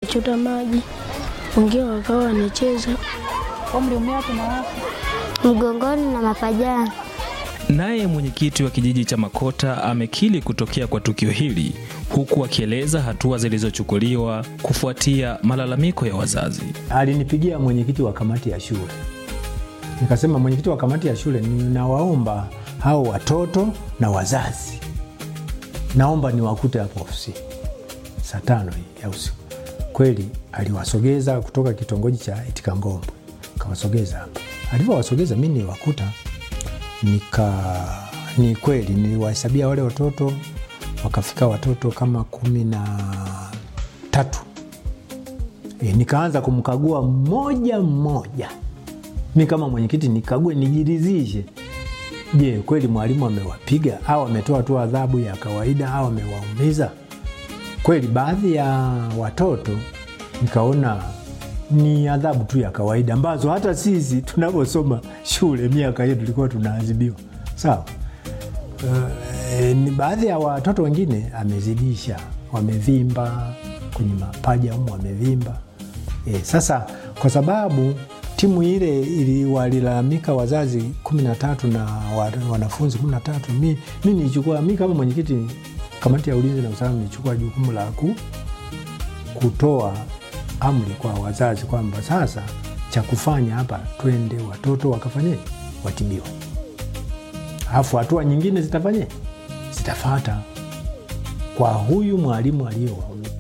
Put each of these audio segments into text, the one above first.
wanachota maji, wengine wakawa wanacheza Umri umewapi na wapi? mgongoni na mapajani. Naye mwenyekiti wa kijiji cha Makota amekiri kutokea kwa tukio hili huku akieleza hatua zilizochukuliwa kufuatia malalamiko ya wazazi. Alinipigia mwenyekiti wa kamati ya shule, nikasema mwenyekiti wa kamati ya shule, ninawaomba hao watoto na wazazi, naomba niwakute hapo ofisini saa tano hii ya usiku. Kweli aliwasogeza kutoka kitongoji cha Itikangombo, kawasogeza hapa. Alivyowasogeza mi niwakuta, nika ni kweli niliwahesabia wale watoto, wakafika watoto kama kumi na tatu. E, nikaanza kumkagua mmoja mmoja, mi kama mwenyekiti nikague, nijiridhishe, je, kweli mwalimu amewapiga au ametoa tu adhabu ya kawaida au amewaumiza kweli. Baadhi ya watoto nikaona ni adhabu tu ya kawaida ambazo hata sisi tunavyosoma shule miaka hiyo tulikuwa tunaadhibiwa sawa. Uh, ni baadhi ya watoto wengine amezidisha, wamevimba kwenye mapaja umu wamevimba. E, sasa kwa sababu timu ile ili walilalamika wazazi kumi na tatu na wa- wanafunzi kumi na tatu mi, mi nilichukua mi kama mwenyekiti kamati ya ulinzi na usalama nilichukua jukumu la ku, kutoa amri kwa wazazi kwamba sasa cha kufanya hapa, twende watoto wakafanye watibiwe, alafu hatua nyingine zitafanye zitafata kwa huyu mwalimu aliyowaumia.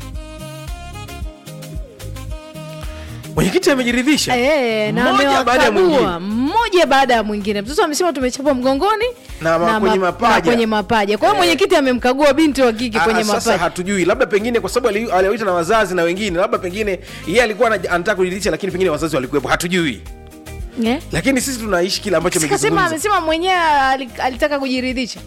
Mwenyekiti amejiridhisha Eh, na Mmoja baada ya mwingine. amewakagua mmoja baada ya mwingine. Mtoto amesema tumechapa mgongoni Na ma- kwenye ma- mapaja. na kwenye mapaja. Kwa hiyo mwenyekiti amemkagua binti wa kike Ah, kwenye sasa mapaja. hatujui labda pengine kwa sababu ali- aliwaita na wazazi na wengine labda pengine yeye alikuwa ana- anataka kujiridhisha lakini pengine wazazi walikuwepo hatujui Eh? lakini sisi tunaishi kile ambacho Sikasema amekizungumza amesema mwenyewe ali- alitaka kujiridhisha.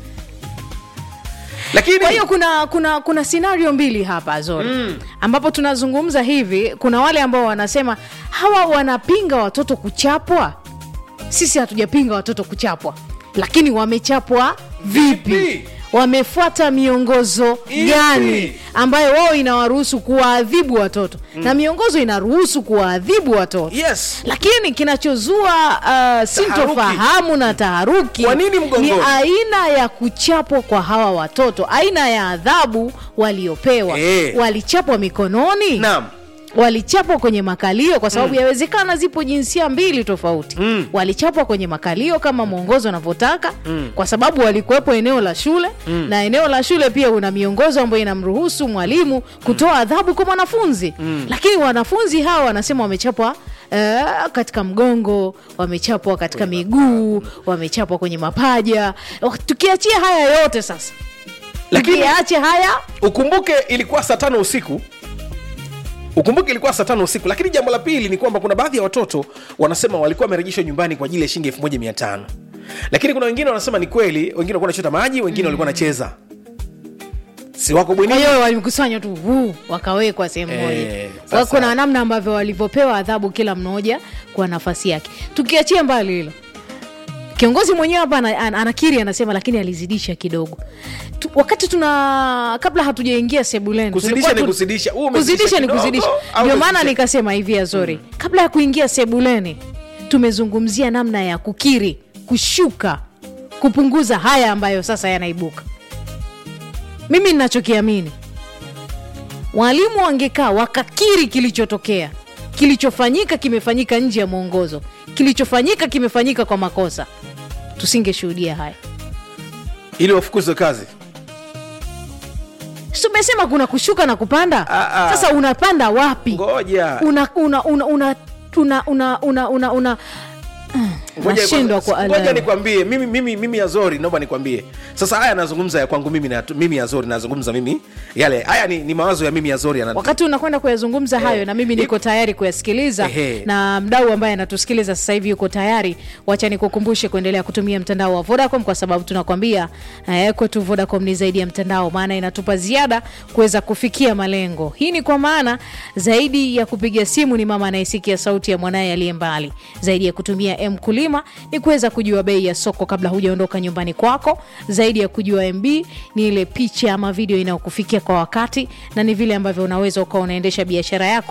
lakini Kwa hiyo kuna kuna kuna scenario mbili hapa Zori mm. ambapo tunazungumza hivi, kuna wale ambao wanasema hawa wanapinga watoto kuchapwa. Sisi hatujapinga watoto kuchapwa, lakini wamechapwa vipi? Vipi? Wamefuata miongozo Ipi? gani ambayo wao inawaruhusu kuwaadhibu watoto na miongozo inaruhusu kuwaadhibu watoto yes lakini kinachozua uh, sintofahamu na taharuki Kwa nini mgongoni? ni aina ya kuchapwa kwa hawa watoto, aina ya adhabu waliopewa. Eh. Walichapwa mikononi, naam walichapwa kwenye makalio, kwa sababu yawezekana zipo jinsia mbili tofauti. Mm. Walichapwa kwenye makalio kama mwongozo unavyotaka, kwa sababu walikuwepo eneo la shule na eneo la shule pia una miongozo ambayo inamruhusu mwalimu kutoa adhabu kwa mwanafunzi, lakini wanafunzi hawa wanasema wamechapwa eh, katika mgongo, wamechapwa katika miguu, wamechapwa kwenye mapaja. Tukiachia haya yote sasa, Lakini- tukiache haya ukumbuke ilikuwa saa tano usiku ukumbuke ilikuwa saa tano usiku lakini jambo la pili ni kwamba kuna baadhi ya watoto wanasema walikuwa wamerejeshwa nyumbani kwa ajili ya shilingi elfu moja mia tano lakini kuna wengine wanasema ni kweli wengine walikuwa wanachota maji wengine walikuwa wanacheza si wako kwa bwenini hiyo walikusanywa tu huu, wakawekwa sehemu Eh, moja. sasa- Wako na namna ambavyo walivyopewa adhabu kila mmoja kwa nafasi yake. Tukiachia mbali hilo, kiongozi mwenyewe hapa ana- ana- anakiri, anasema lakini alizidisha kidogo tu, wakati tuna kabla hatujaingia sebuleni Kuzidisha tulikuwa ni tu- kuzidisha. Huu umezidisha kuzidisha ni kidogo, kuzidisha. au Ndio maana umezidisha? nikasema hivi Azori, kabla ya kuingia sebuleni tumezungumzia namna ya kukiri, kushuka, kupunguza haya ambayo sasa yanaibuka. Mimi ninachokiamini walimu wangekaa wakakiri kilichotokea, kilichofanyika kimefanyika nje ya mwongozo, kilichofanyika kimefanyika kwa makosa, tusingeshuhudia haya. ili wafukuzwe kazi Si tumesema kuna kushuka na kupanda? Ah, ah. Sasa unapanda wapi? ngoja una una una una una una una una una Ngoja nashindwa kwanza- kwa ngoja ala. nikwambie mimi mimi mimi Azori naomba nikwambie sasa haya nazungumza ya kwangu mimi na mimi Azori nazungumza mimi yale haya ni, ni mawazo ya mimi Azori yana wakati unakwenda kuyazungumza hayo na mimi niko tayari kuyasikiliza Ehe. na mdau ambaye anatusikiliza sasa hivi yuko tayari wacha nikukumbushe kuendelea kutumia mtandao wa vodacom kwa sababu tunakwambia eh, kwetu vodacom ni zaidi ya mtandao maana inatupa ziada kuweza kufikia malengo hii ni kwa maana zaidi ya kupiga simu ni mama anayesikia sauti ya mwanaye aliye mbali zaidi ya kutumia m kulima ni kuweza kujua bei ya soko kabla hujaondoka nyumbani kwako zaidi ya kujua mb ni ile picha ama video inayokufikia kwa wakati na ni vile ambavyo unaweza ukawa unaendesha biashara yako